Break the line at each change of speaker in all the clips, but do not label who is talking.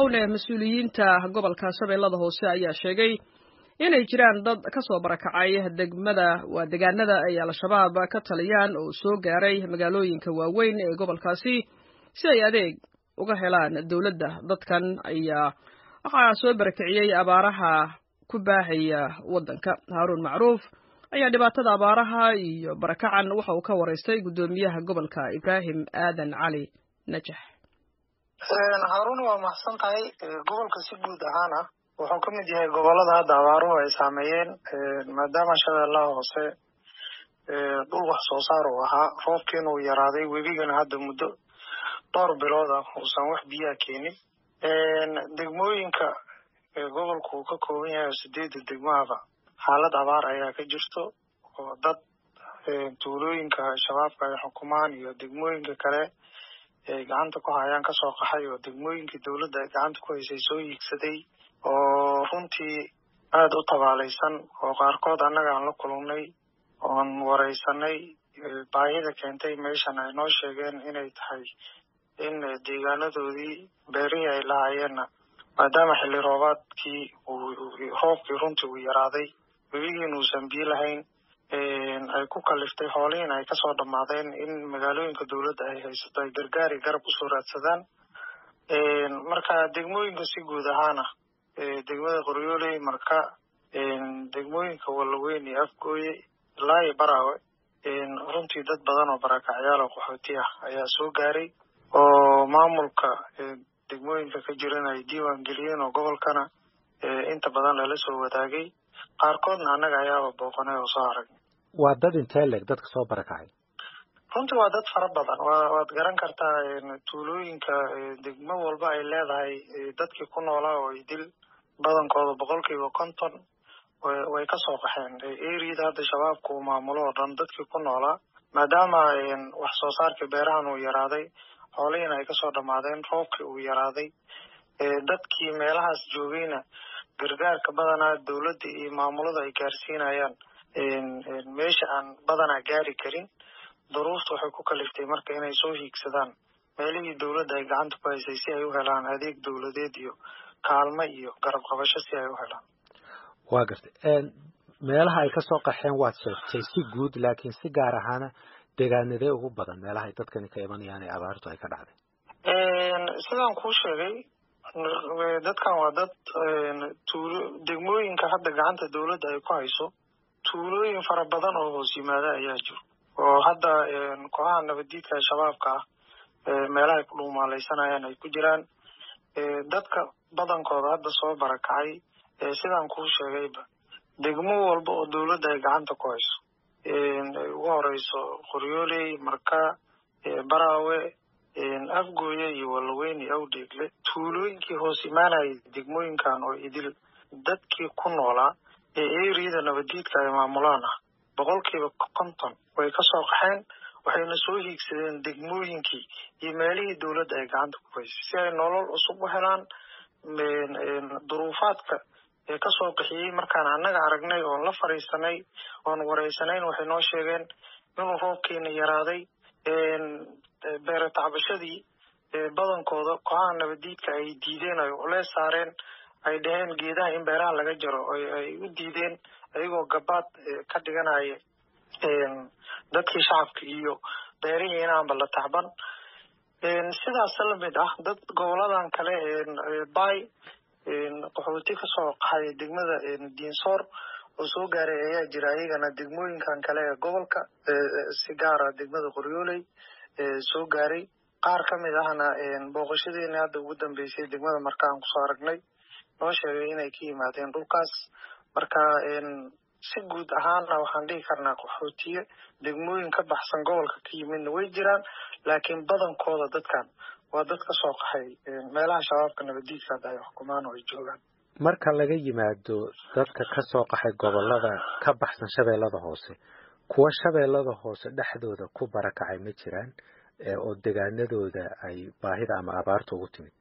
bilownee mas-uuliyiinta gobolka shabeellada hoose ayaa sheegay inay jiraan dad ka soo barakacay degmada waa deegaanada ay al-shabaab ka taliyaan oo soo gaaray magaalooyinka waaweyn ee gobolkaasi si ay adeeg uga helaan dowladda dadkan ayaa waxaa soo barakiciyey abaaraha ku baahaya waddanka haaruun macruuf ayaa dhibaatada abaaraha iyo barakacan waxa uu ka waraystay guddoomiyaha gobolka ibraahim aadan cali najax
haaruna waa maxsan tahay gobolka si guud ahaana wuxuu ka mid yahay gobolada hadda abaaruhu ay saameeyeen maadaama shabeellaha hoose dhul wax soo saar uu ahaa roobkiina uu yaraaday webigana hadda muddo dhowr bilood ah uusan wax biyaha keenin degmooyinka gobolku uu ka kooban yahay oo sideedda degmahaba xaalad abaar ayaa ka jirto oo dad tuulooyinka shabaabka ay xukumaan iyo degmooyinka kale ay gacanta ku hayaan kasoo qaxay oo degmooyinkii dowladda ay gacanta ku haysay soo hiigsaday oo runtii aada u tabaalaysan oo qaarkood annaga aan la kulannay oon wareysanay baahida keentay meeshan ay noo sheegeen inay tahay in deegaanadoodii beerihii ay lahayeenna maadaama xilli roobaadkii roobkii runtii uu yaraaday webigiina uusan biyo lahayn ay ku kaliftay xoolihiin ay kasoo dhammaadeen in magaalooyinka dowladda ay haysato ay gargaari garab usoo raadsadaan marka degmooyinka si guud ahaana degmada qoryooley marka degmooyinka wallaweyn iyo afgooye ilaa iyo baraawe runtii dad badan oo barakacyaal oo qaxooti ah ayaa soo gaaray oo maamulka degmooyinka ka jiran ay diiwaan geliyeen oo gobolkana inta badan lala soo wadaagay qaarkoodna annaga ayaaba booqanay oo soo aragnay
waa dad intee leeg dadka soo barakacay
runtii waa dad fara badan wa waad garan kartaa tuulooyinka degmo walba ay leedahay dadkii ku noolaa oo idil badankooda boqolkiiba konton way kasoo qaxeen eriyada hadda shabaabka uu maamulo oo dhan dadkii ku noolaa maadaama wax soo saarkii beerahan uu yaraaday xoolihiina ay kasoo dhammaadeen roobkii uu yaraaday dadkii meelahaas joogayna gargaarka badanaa dowladda iyo maamulada ay gaarsiinayaan meesha aan badanaa gaari karin duruufta waxay ku kaliftay marka inay soo hiigsadaan meelihii dowladda ay gacanta ku haysay si ay u helaan adeeg dowladeed iyo kaalmo iyo garab qabasho si ay u helaan
waa gartay meelaha ay kasoo qaxeen waad sheegtay si guud laakiin si gaar ahaana deegaanadee ugu badan meelaha ay dadkani ka imanayaan ee abaartu ay ka dhacday
sidaan kuu sheegay dadkan waa dad tuulo degmooyinka hadda gacanta dowladda ay ku hayso tuulooyin fara badan oo hoos yimaada ayaa jiro oo hadda kooxaha nabaddiidka shabaabka ah meelaha ay ku dhuumaalaysanayaan ay ku jiraan dadka badankooda hadda soo barakacay sidaan kuu sheegayba degmo walba oo dowladda ay gacanta ku hayso ugu horeyso qoryooley marka baraawe afgooye iyo wallaweyn iyo awdheegle tuulooyinkii hoos imaanayay degmooyinkan oo idil dadkii ku noolaa ee eriyada nabaddiidka ay maamulaan ah boqolkiiba konton way kasoo qaxeen waxayna soo hiigsadeen degmooyinkii iyo meelihii dowladda ay gacanta ku haysay si ay nolol cusub u helaan duruufaadka ee kasoo qaxiyey markaan annaga aragnay oon la fadhiisanay oon wareysanayn waxay noo sheegeen inuu roobkeena yaraaday beere tacbashadii badankooda kooxaha nabaddiidka ay diideen ay culeys saareen ay dhaheen geedaha in beeraha laga jaro ay u diideen ayagoo gabaad ka dhiganaya dadkii shacabka iyo beerihii inaanba la tacban sidaas lamid ah dad goboladan kale bay qaxooti kasoo qaxay degmada diinsoor oo soo gaaray ayaa jira ayagana degmooyinkan kale ee gobolka si gaara degmada qoryooley soo gaaray qaar ka mid ahna booqashadeena hadda ugu dambeysay degmada marka aan kusoo aragnay noo sheegay inay ka yimaadeen dhulkaas marka si guud ahaana waxaan dhihi karnaa qaxootiye degmooyin ka baxsan gobolka ka yimidna way jiraan laakiin badankooda dadkan waa dad ka soo qaxay meelaha shabaabka nabaddiidka hadda ay xukumaan oo ay joogaan
marka laga yimaado dadka ka soo qaxay gobolada ka baxsan shabeellada hoose kuwa shabeellada hoose dhexdooda ku barakacay ma jiraan oo degaanadooda ay baahida ama abaarta ugu timid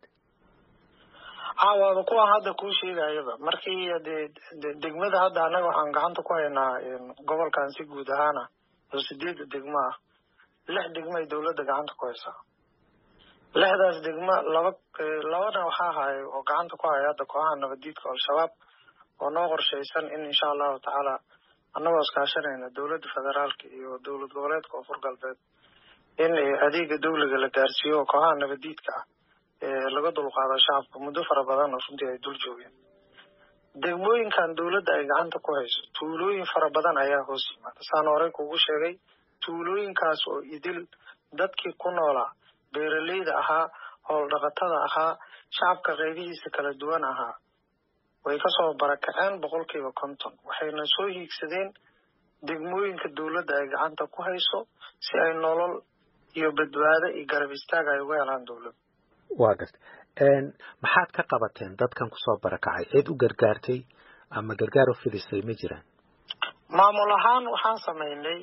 waaba kuwa hadda kuu sheegayaba markii dee degmada hadda annaga waxaan gacanta ku haynaa gobolkan si guud ahaana oo sideedda degmo ah lix degmo ay dowladda gacanta ku haysaa lixdaas degmo laba labana waxaa ahaay oo gacanta ku haya hadda kooxaha nabaddiidka al-shabaab oo noo qorshaysan in insha allahu tacaala annagoo iskaashanayna dowladda federaalka iyo dowlad goboleedka koonfur galbeed in adeega dawliga la gaarsiiyo oo kooxaha nabaddiidka ah laga dulqaado shacabka muddo fara badan oo runtii ay dul joogeen degmooyinkan dowladda ay gacanta ku hayso tuulooyin fara badan ayaa hoos yimaada saan horey kugu sheegay tuulooyinkaas oo idil dadkii ku noolaa beeraleyda ahaa howldhaqatada ahaa shacabka qaybihiisa kala duwan ahaa way kasoo barakaceen boqolkiiba konton waxayna soo hiigsadeen degmooyinka dowladda ay gacanta ku hayso si ay nolol iyo badbaado iyo garab istaag ay uga helaan dowladda
waa garta maxaad ka qabateen dadkan kusoo barakacay cid u gargaartay ama gargaar u fidisay ma jiraan
maamul ahaan waxaan samaynay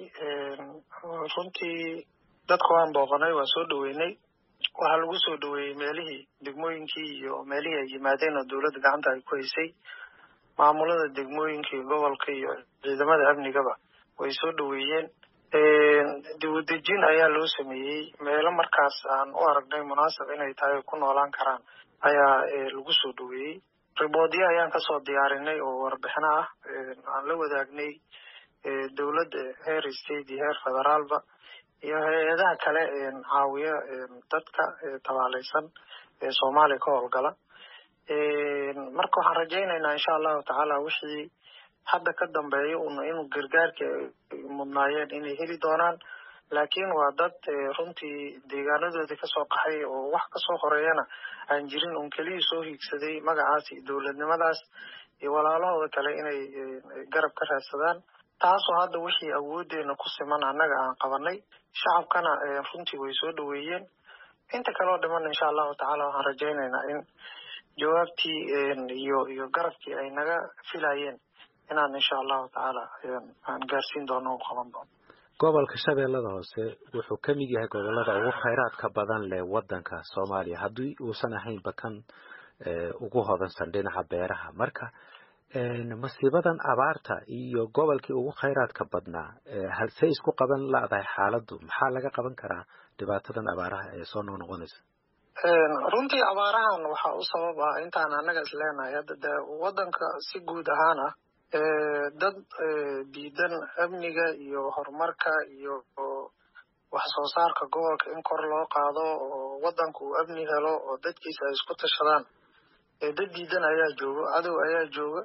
runtii dadka waan booqanay waan soo dhaweynay waxaa lagu soo dhaweeyey meelihii degmooyinkii iyo meelihii ay yimaadeen oo dowladda gacanta ay ku haysay maamulada degmooyinkii gobolka iyo ciidamada amnigaba way soo dhaweeyeen dibudejin ayaa loo sameeyey meelo markaas aan u aragnay munaasab inay tahay ay ku noolaan karaan ayaa lagu soo dhaweeyey riboodyo ayaan kasoo diyaarinay oo warbixino ah aan la wadaagnay dowladda heer state iyo heer federaalba iyo hay-adaha kale caawiya dadka tabaalaysan ee soomaaliya ka howlgala marka waxaan rajaynaynaa insha allahu tacaala wixii hadda ka dambeeya un inuu gargaarka mudnaayeen inay heli doonaan laakiin waa dad runtii deegaanadoodii kasoo qaxay oo wax kasoo horeeyana aan jirin un keliyii soo hiigsaday magacaas iyo dowladnimadaas iyo walaalahooda kale inay garab ka raadsadaan taasoo hadda wixii awoodeena ku siman annaga aan qabanay shacabkana runtii way soo dhaweeyeen inta kaleo dhiman insha allahu tacaala waxaan rajaynaynaa in jawaabtii iyo iyo garabkii ay naga filayeen inaan insha allahu tacaala aan gaarsiin doono u qaban doono
gobolka shabeellada hoose wuxuu ka mid yahay gobolada ugu khayraadka badan leh waddanka soomaaliya haddii uusan ahaynba kan ugu hodansan dhinaca beeraha marka masiibadan abaarta iyo gobolkii ugu khayraadka badnaa halsey isku qaban ladahay xaaladdu maxaa laga qaban karaa dhibaatadan abaaraha ee soo noqnoqonaysa
runtii abaarahan waxaa u sabab ah intaan annaga is leenahay hadda de waddanka si guud ahaan ah dad diidan amniga iyo horumarka iyo wax soo saarka gobolka in kor loo qaado oo waddanka uu amni helo oo dadkiisa ay isku tashadaan dad diidan ayaa jooga cadow ayaa jooga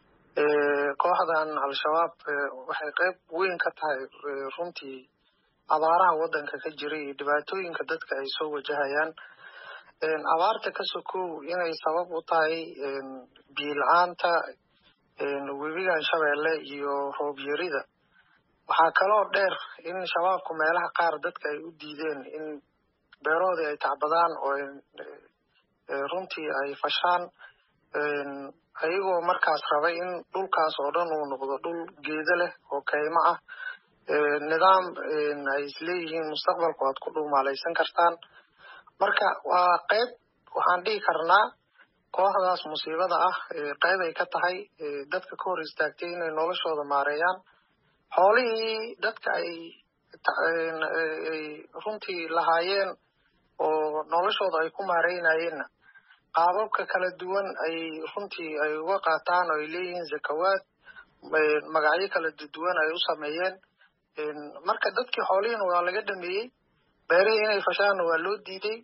kooxdan al-shabaab waxay qayb weyn ka tahay runtii abaaraha waddanka ka jira iyo dhibaatooyinka dadka ay soo wajahayaan abaarta ka sokow inay sabab u tahay biila-aanta webigan shabeelle iyo roob yarida waxaa kaloo dheer in shabaabku meelaha qaar dadka ay u diideen in beeroodii ay tacbadaan oo runtii ay fashaan ayagoo markaas rabay in dhulkaas oo dhan uu noqdo dhul geedo leh oo kaymo ah nidaam ay isleeyihiin mustaqbalku aad ku dhuumaalaysan kartaan marka waa qayb waxaan dhihi karnaa kooxdaas musiibada ah qayb ay ka tahay dadka ka hor istaagtay inay noloshooda maareeyaan xoolihii dadka ay ay runtii lahaayeen oo noloshooda ay ku maareynayeenna qaababka kala duwan ay runtii ay uga qaataan oo ay leeyihiin zakawaad magacyo kala duwan ay u sameeyeen marka dadkii xoolihiina waa laga dhameeyey beerihii inay fashaanna waa loo diiday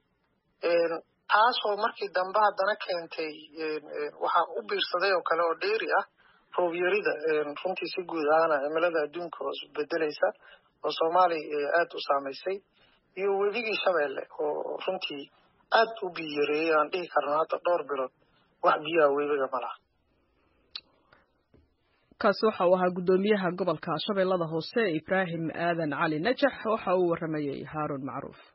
taasoo markii dambe haddana keentay waxaa u biirsaday oo kale oo dheeri ah roob yarida runtii si guud ahaana cimilada adduunka oo isbedelaysa oo soomaaliya aada u saamaysay iyo webigii shabeelle oo runtii aad u biyo yareeyay aan dhihi karno hadda dhowr bilood wax biyaha webiga ma laha
kaasi waxa uu ahaa guddoomiyaha gobolka shabeellada hoose ibraahim aadan cali najax waxa uu warramayey haaruun macruuf